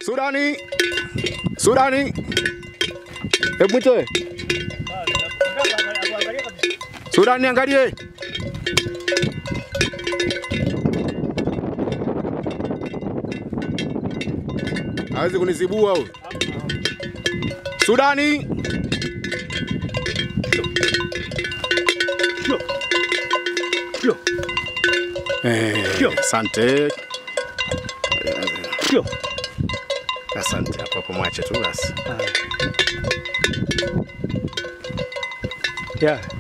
Sudani, Sudani, hebu mwite Sudani, angalie hawezi kunizibua huyu. Sudani, Eh, asante. Asante, hapo hapo mwache tu basi. Yeah.